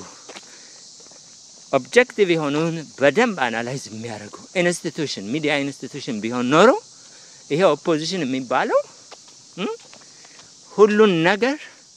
ኦብጀክቲቭ የሆኑን በደንብ አናላይዝ የሚያደርጉ ኢንስቲቱሽን ሚዲያ ኢንስቲቱሽን ቢሆን ኖሮ ይሄ ኦፖዚሽን የሚባለው ሁሉን ነገር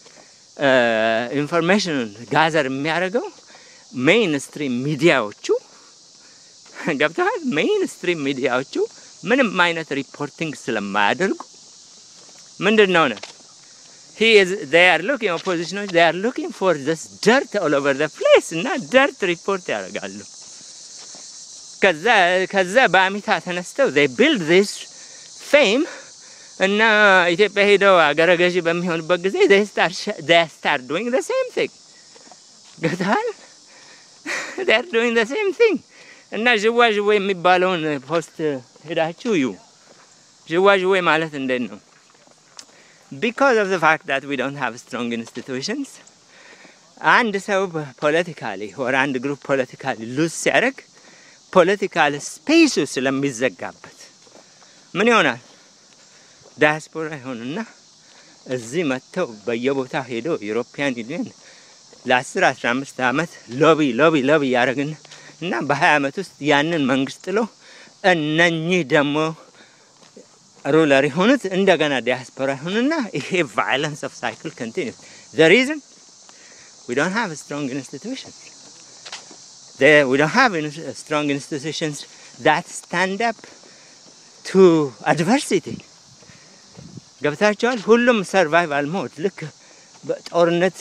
ኢንፎርሜሽኑን ጋዘር የሚያደርገው ሜይን ስትሪም ሚዲያዎቹ ገብተዋል። ሜይን ስትሪም ሚዲያዎቹ ምንም አይነት ሪፖርቲንግ ስለማያደርጉ ምንድን ነው ነው he is they are looking oppositioners they are looking for this dirt all over the place እና dirt ሪፖርት ያደርጋሉ። ከዛ ከዛ በአሚታ ተነስተው they build this fame እና ኢትዮጵያ ሄደው አገረ ገዢ በሚሆኑበት ጊዜ they start they start doing the same thing ገታል they are doing the same thing እና ዥዋ ዥዌ የሚባለውን ፖስት ሄዳችሁ እዩ። ዥዋ ዥዌ ማለት እንዴት ነው? because of the fact that we don't have strong institutions አንድ ሰው ፖለቲካሊ ወር አንድ ግሩፕ ፖለቲካሊ ሉዝ ሲያደርግ ፖለቲካል ስፔሱ ስለሚዘጋበት ምን ይሆናል? ዳያስፖራ ይሆንና እዚህ መጥተው በየቦታ ሄደው ዩሮፒያን ዩኒየን ለ10 15 ዓመት ሎቢ ሎቢ ሎቢ ያደረግን እና በ20 ዓመት ውስጥ ያንን መንግስት ጥሎ እነኚህ ደግሞ ሩለር የሆኑት እንደገና ዲያስፖራ ይሆኑና ይሄ ቫይለንስ ኦፍ ሳይክል ኮንቲኒስ ዘ ሪዝን we don't have strong institutions. There, we don't have in- strong institutions that stand up to adversity. ገብታቸዋል። ሁሉም ሰርቫይቫል ሞድ ልክ በጦርነት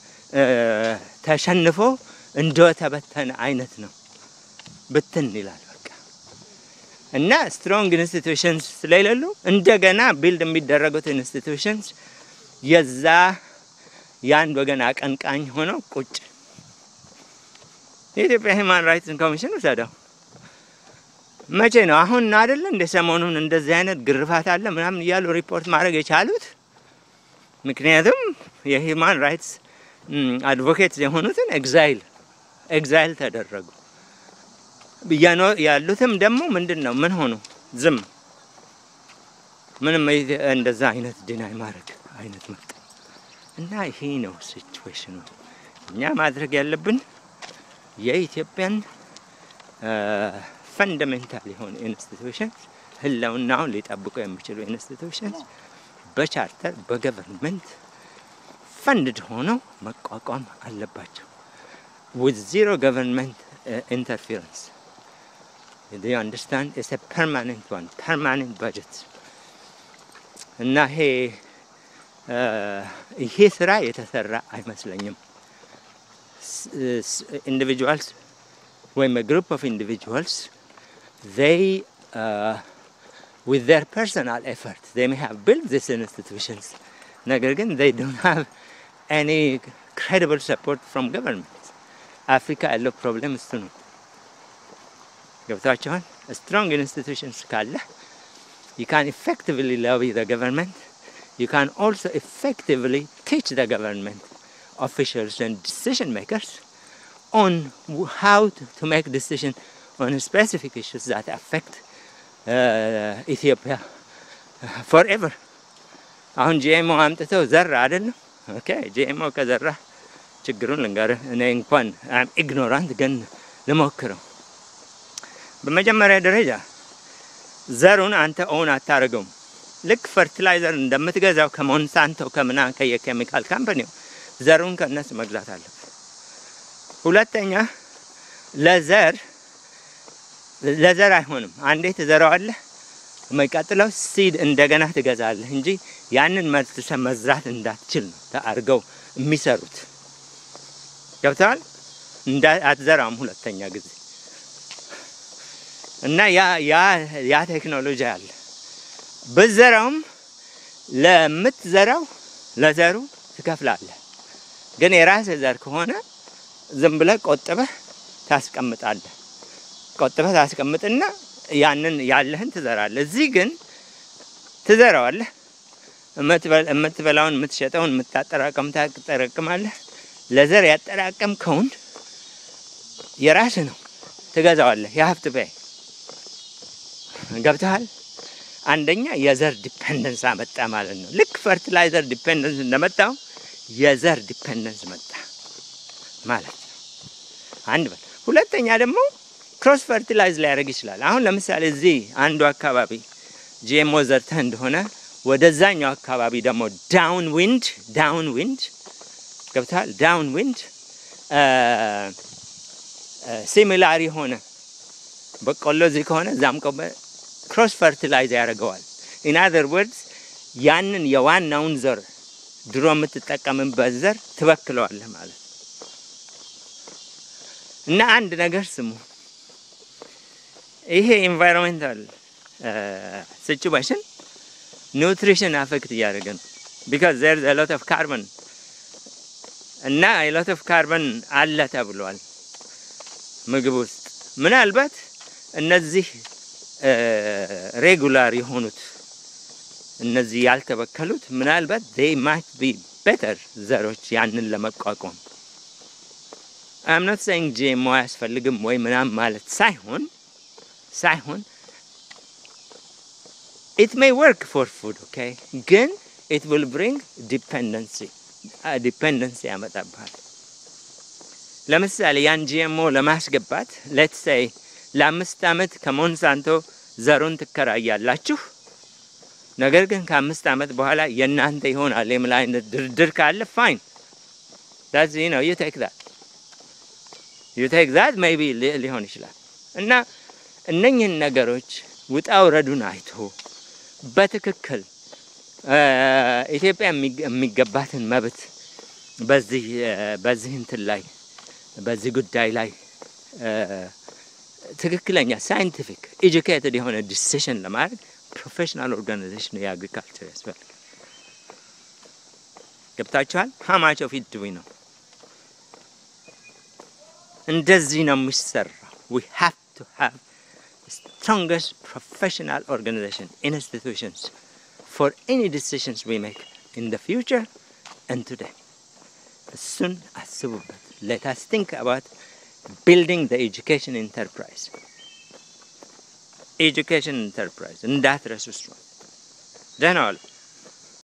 ተሸንፎ እንደተበተነ አይነት ነው። ብትን ይላል በቃ እና ስትሮንግ ኢንስቲቱሽንስ ስለሌሉ እንደገና ቢልድ የሚደረጉት ኢንስቲቱሽንስ የዛ የአንድ ወገን አቀንቃኝ ሆነው ቁጭ የኢትዮጵያ ሂማን ራይትስ ኮሚሽን ውሰደው መቼ ነው አሁን አይደለ እንደ ሰሞኑን እንደዚህ አይነት ግርፋት አለ ምናምን እያሉ ሪፖርት ማድረግ የቻሉት ምክንያቱም የሂማን ራይትስ አድቮኬትስ የሆኑትን ኤግዛይል ኤግዛይል ተደረጉ ያሉትም ደግሞ ምንድን ነው ምን ሆኑ ዝም ምንም እንደዛ አይነት ዲናይ ማድረግ አይነት መጣ እና ይሄ ነው ሲቹዌሽኑ። እኛ ማድረግ ያለብን የኢትዮጵያን ፈንዳሜንታል የሆኑ ኢንስቲቱሽንስ ህልውናውን ሊጠብቁ የሚችሉ ኢንስቲቱሽንስ በቻርተር በገቨርንመንት ፈንድድ ሆነው መቋቋም አለባቸው with zero government uh, interference. Do you understand? It's a permanent one, permanent budget. እና ይሄ ይሄ ስራ የተሰራ አይመስለኝም። ኢንዲቪጁዋልስ ወይም ግሩፕ ኦፍ ኢንዲቪጁዋልስ they uh, with their personal effort they may have built these institutions ነገር ግን they don't have any credible support from government አፍሪካ ያለው ፕሮብሌም እሱ ነው። ገብታችኋል? ስትሮንግ ኢንስቲቱሽንስ ካለ you can effectively lobby the government you can also effectively teach the government officials and decision makers on how to, to make decisions on specific issues that affect uh, Ethiopia forever. አሁን ጂኤምኦ አምጥተው ዘራ አይደለም። ኦኬ ጂኤምኦ ከዘራ ችግሩን ልንገርህ። እኔ እንኳን አም ኢግኖራንት ግን ልሞክረው። በመጀመሪያ ደረጃ ዘሩን አንተ ኦውን አታደርገውም። ልክ ፈርቲላይዘር እንደምትገዛው ከሞንሳንቶ ከምና ከየኬሚካል ካምፓኒው ዘሩን ከእነሱ መግዛት አለብህ። ሁለተኛ ለዘር ለዘር አይሆንም። አንዴ ትዘራዋለህ፣ የሚቀጥለው ሲድ እንደገና ትገዛለህ እንጂ ያንን መልሰህ መዝራት እንዳትችል ነው አድርገው የሚሰሩት። ገብተዋል? አትዘራም ሁለተኛ ጊዜ እና ያ ቴክኖሎጂ አለ። ብትዘራውም ለምትዘራው ለዘሩ ትከፍላለህ። ግን የራስህ ዘር ከሆነ ዝም ብለህ ቆጥበህ ታስቀምጣለህ። ቆጥበህ ታስቀምጥና ያንን ያለህን ትዘራለህ። እዚህ ግን ትዘራዋለህ። የምትበላውን፣ የምትሸጠውን፣ የምታጠራቀም ታጠራቅማለህ። ለዘር ያጠራቀምከውን የራስህ ነው፣ ትገዛዋለህ። የሀብት በይ ገብተሃል። አንደኛ የዘር ዲፔንደንስ አመጣ ማለት ነው። ልክ ፈርቲላይዘር ዲፔንደንስ እንደመጣው የዘር ዲፔንደንስ መጣ ማለት ነው። አንድ በል። ሁለተኛ ደግሞ ክሮስ ፈርቲላይዝ ሊያደርግ ይችላል። አሁን ለምሳሌ እዚህ አንዱ አካባቢ ጂኤምኦ ዘርተህ እንደሆነ ወደዛኛው አካባቢ ደግሞ ዳውን ዊንድ ዳውን ዊንድ ገብተሃል። ዳውን ዊንድ ሲሚላር የሆነ በቆሎ እዚህ ከሆነ እዛም ክሮስ ፈርቲላይዝ ያደርገዋል። ኢን አዘር ወርድስ ያንን የዋናውን ዘር ድሮ የምትጠቀምበት ዘር ትበክለዋለህ ማለት ነው። እና አንድ ነገር ስሙ፣ ይሄ ኢንቫይሮንሜንታል ሲቹዌሽን ኒውትሪሽን አፌክት እያደረገ ነው። ቢካዝ ዜር ኢዝ ሎት ኦፍ ካርበን እና ሎት ኦፍ ካርበን አለ ተብሏል ምግብ ውስጥ ምናልባት እነዚህ ሬጉላር የሆኑት እነዚህ ያልተበከሉት ምናልባት ዴይ ማይት ቢ ቤተር ዘሮች ያንን ለመቋቋም አም ኖት ሴይንግ ጂኤምኦ አያስፈልግም ወይ ምናምን ማለት ሳይሆን ሳይሆን ኢት ሜይ ወርክ ፎር ፉድ ኦኬ፣ ግን ኢት ዊል ብሪንግ ዲፔንደንሲ ዲፔንደንሲ ያመጣብሃል። ለምሳሌ ያን ጂኤምኦ ለማስገባት ሌትስ ሴይ ለአምስት ዓመት ከሞንሳንቶ ዘሩን ትከራያላችሁ። ነገር ግን ከአምስት ዓመት በኋላ የእናንተ ይሆናል የሚል አይነት ድርድር ካለ ፋይን ዳዝ ነው ዩ ቴክ ዛት ዩ ቴክ ዛት ሜይ ቢ ሊሆን ይችላል። እና እነኝህን ነገሮች ውጣ ውረዱን አይቶ በትክክል ኢትዮጵያ የሚገባትን መብት በዚህ በዚህ እንትን ላይ በዚህ ጉዳይ ላይ ትክክለኛ ሳይንቲፊክ ኤጁኬትድ የሆነ ዲሲሽን ለማድረግ ፕሮፌሽናል ኦርጋናይዜሽን የአግሪካልቸር ያስፈልጋል። ገብታችኋል? ሀማች ኦፍ ኢት ዱዊ ነው። እንደዚህ ነው የሚሰራው። ዊ ሃቭ ቱ ሃቭ ስትሮንገስት ፕሮፌሽናል ኦርጋናይዜሽን ኢንስቲቱሽንስ ፎር ኤኒ ዲሲሽንስ ዊ ሜክ ኢን ዘ ፊውቸር ኤንድ ቱዴይ። እሱን አስቡበት። ሌት አስ ቲንክ አባት ቢልዲንግ ዘ ኤጁኬሽን ኢንተርፕራይዝ ኤጁኬሽን ኢንተርፕራይዝ እንዳትረሱ። እሱ ደህና ዋሉ።